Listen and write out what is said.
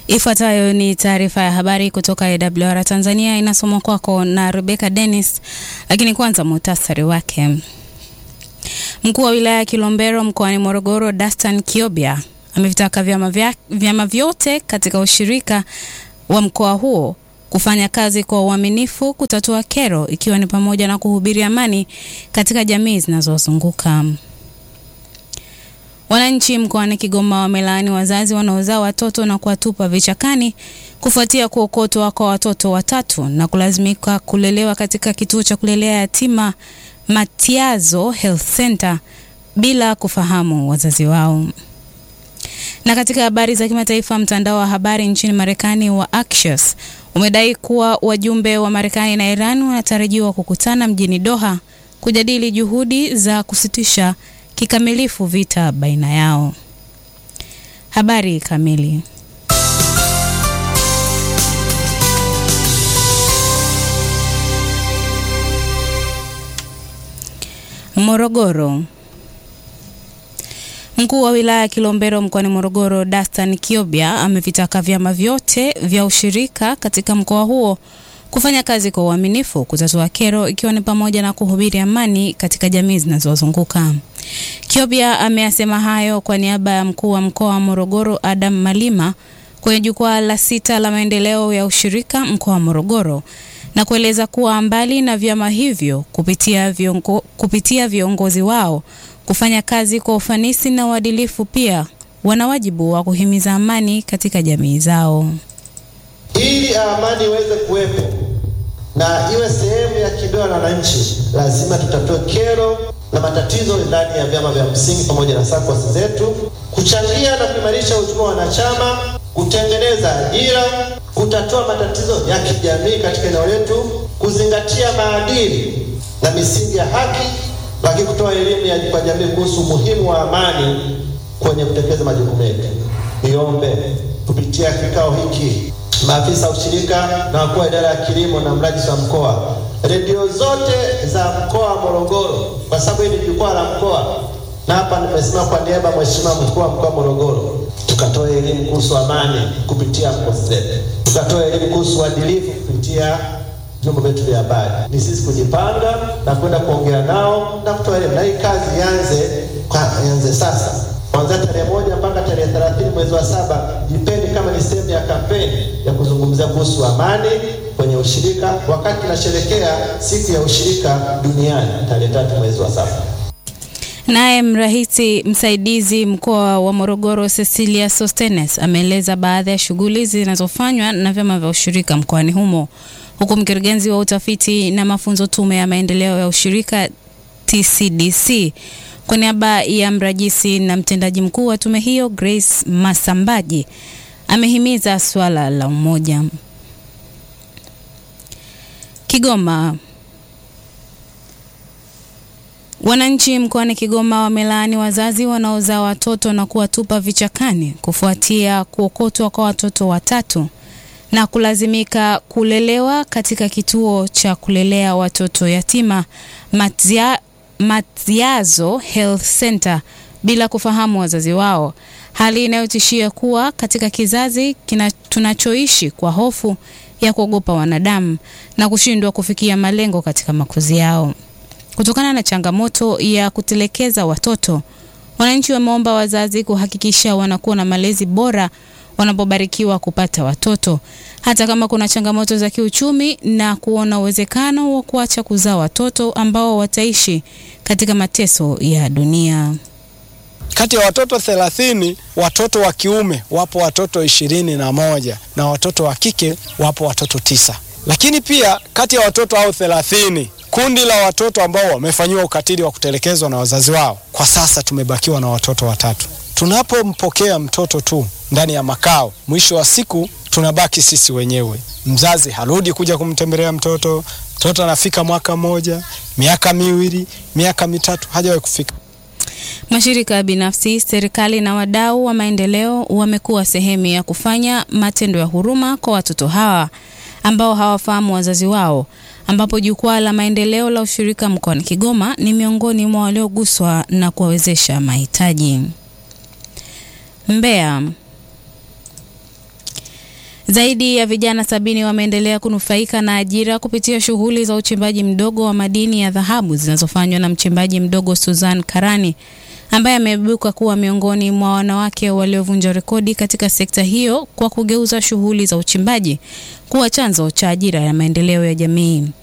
Ifuatayo ni taarifa ya habari kutoka AWR Tanzania, inasomwa kwako na Rebecca Dennis, lakini kwanza muhtasari wake. Mkuu wa wilaya ya Kilombero mkoani Morogoro, Dastan Kiobia amevitaka vyama, vya, vyama vyote katika ushirika wa mkoa huo kufanya kazi kwa uaminifu kutatua kero ikiwa ni pamoja na kuhubiri amani katika jamii zinazozunguka. Wananchi mkoani Kigoma wamelaani wazazi wanaozaa watoto na kuwatupa vichakani kufuatia kuokotwa kwa watoto watatu na kulazimika kulelewa katika kituo cha kulelea yatima Matiazo Health Center bila kufahamu wazazi wao. Na katika habari za kimataifa, mtandao wa habari nchini Marekani wa Axios umedai kuwa wajumbe wa Marekani na Iran wanatarajiwa kukutana mjini Doha kujadili juhudi za kusitisha kikamilifu vita baina yao. Habari kamili. Morogoro. Mkuu wa wilaya ya Kilombero mkoani Morogoro, Dastan Kiobia amevitaka vyama vyote vya ushirika katika mkoa huo kufanya kazi kwa uaminifu kutatua kero ikiwa ni pamoja na kuhubiri amani katika jamii zinazozunguka. Kiobia ameyasema hayo kwa niaba ya mkuu wa mkoa wa Morogoro Adam Malima kwenye jukwaa la sita la maendeleo ya ushirika mkoa wa Morogoro na kueleza kuwa mbali na vyama hivyo kupitia, viongo, kupitia viongozi wao kufanya kazi kwa ufanisi na uadilifu, pia wana wajibu wa kuhimiza amani katika jamii zao. Ili amani iweze kuwepo na iwe sehemu ya kibeo na wananchi, lazima tutatue kero na matatizo ndani ya vyama vya msingi pamoja na SACCOS zetu, kuchangia na kuimarisha uchumi wa wanachama, kutengeneza ajira, kutatua matatizo ya kijamii katika eneo letu, kuzingatia maadili na misingi ya haki, lakini kutoa elimu kwa jamii kuhusu umuhimu wa amani kwenye kutekeleza majukumu yetu. Niombe kupitia kikao hiki maafisa ushirika na wakuu wa idara ya kilimo na mrajisi wa mkoa, redio zote za mkoa wa Morogoro, kwa sababu hii ni jukwaa la mkoa, na hapa nimesema kwa niaba ya mheshimiwa mkuu wa mkoa wa Morogoro, tukatoa elimu kuhusu amani kupitia SACCOS zetu, tukatoa elimu kuhusu uadilifu kupitia vyombo vyetu vya habari. Ni sisi kujipanga na kwenda kuongea nao na kutoa elimu, na hii kazi ianze ianze sasa kuanzia tarehe moja mpaka tarehe thelathini mwezi wa saba. Jipeni kama ni sehemu ya kampeni ya kuzungumzia kuhusu amani kwenye ushirika, wakati tunasherekea siku ya ushirika duniani tarehe tatu mwezi wa saba. Naye mrahisi msaidizi mkoa wa Morogoro Cecilia Sostenes ameeleza baadhi ya shughuli zinazofanywa na vyama vya ushirika mkoani humo, huku mkurugenzi wa utafiti na mafunzo Tume ya Maendeleo ya Ushirika TCDC kwa niaba ya mrajisi na mtendaji mkuu wa tume hiyo Grace Masambaji amehimiza swala la umoja. Kigoma. Wananchi mkoani Kigoma wamelaani wazazi wanaozaa watoto na kuwatupa vichakani kufuatia kuokotwa kwa watoto watatu na kulazimika kulelewa katika kituo cha kulelea watoto yatima Matzia Matiazo Health Center bila kufahamu wazazi wao, hali inayotishia kuwa katika kizazi kina tunachoishi kwa hofu ya kuogopa wanadamu na kushindwa kufikia malengo katika makuzi yao. Kutokana na changamoto ya kutelekeza watoto, wananchi wameomba wazazi kuhakikisha wanakuwa na malezi bora wanapobarikiwa kupata watoto, hata kama kuna changamoto za kiuchumi, na kuona uwezekano wa kuacha kuzaa watoto ambao wataishi katika mateso ya dunia. Kati ya watoto thelathini, watoto wa kiume wapo watoto ishirini na moja na watoto wa kike wapo watoto tisa. Lakini pia kati ya watoto hao thelathini, kundi la watoto ambao wamefanyiwa ukatili wa kutelekezwa na wazazi wao, kwa sasa tumebakiwa na watoto watatu. Tunapompokea mtoto tu ndani ya makao, mwisho wa siku tunabaki sisi wenyewe. Mzazi harudi kuja kumtembelea mtoto, mtoto anafika mwaka mmoja, miaka miwili, miaka mitatu, hajawahi kufika. Mashirika ya binafsi, serikali na wadau wa maendeleo wamekuwa sehemu ya kufanya matendo ya huruma kwa watoto hawa ambao hawafahamu wazazi wao, ambapo jukwaa la maendeleo la ushirika mkoani Kigoma ni miongoni mwa walioguswa na kuwawezesha mahitaji. Mbeya. Zaidi ya vijana sabini wameendelea kunufaika na ajira kupitia shughuli za uchimbaji mdogo wa madini ya dhahabu zinazofanywa na mchimbaji mdogo Suzan Karani ambaye ameibuka kuwa miongoni mwa wanawake waliovunja rekodi katika sekta hiyo kwa kugeuza shughuli za uchimbaji kuwa chanzo cha ajira ya maendeleo ya jamii.